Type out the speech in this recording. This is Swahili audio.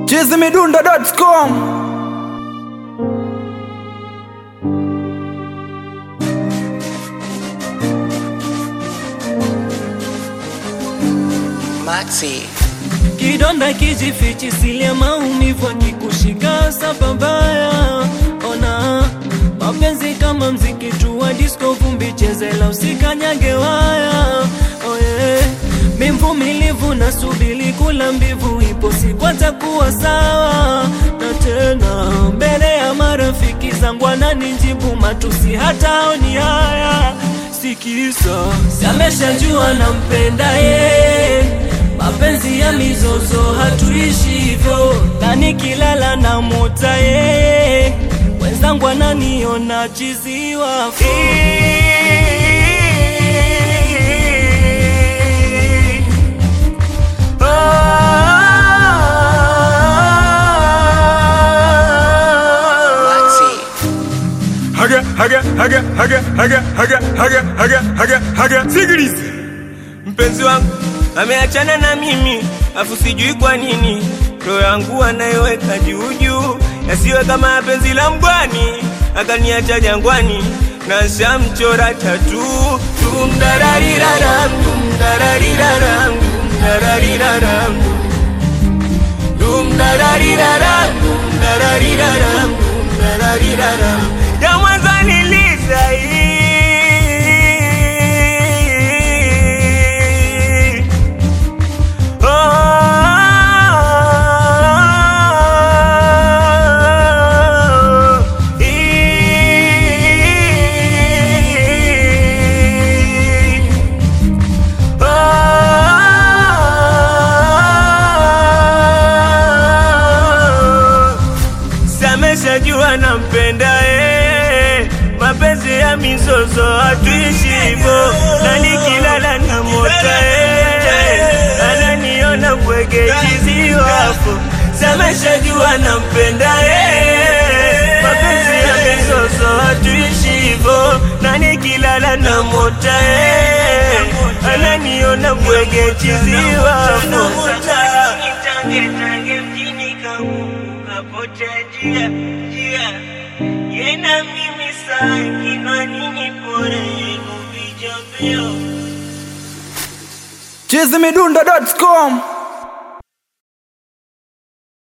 chizimidundo.com Maxi. Kidonda kijifichi sile maumivu akikushika sababaya. Ona mapenzi kama mziki tu wa disco, vumbi chezela usikanyage waya. Oye, mi mvumilivu na subili kula mbivu, ipo siku atakuwa sawa. Na tena mbele ya marafiki zangu ananijibu matusi, hata oni haya sikisa, sameshajua nampenda ye mapenzi ya mizozo hatuishi hivyo, na nikilala na mota ye wenzangu ananiona chiziwa Maxi. haga haga haga haga haga haga haga haga haga haga sikiliza mpenzi wangu ameachana na mimi afu sijui kwa nini roho yangu anayeweka juu juu yasiwe kama penzi la mgwani akaniacha jangwani na shamchora tatu tumdarariraram tumdarariraram tumdarariraram tumdarariraram tumdarariraram tumdarariraram ya mwanzo niliza hii Sameshajua nampenda eh, mapenzi ya mizozo hatuishi hivyo, na nikilala na mota eh, ananiona bwege chiziwapo. Sameshajua nampenda eh, mapenzi ya mizozo hatuishi hivyo, na nikilala na mota eh, ananiona bwege chiziwapo. Tange tange mjini kangu kapotea njia njia, yena mimi saa kinwani ni pore yenu vijapeo chizimidundo.com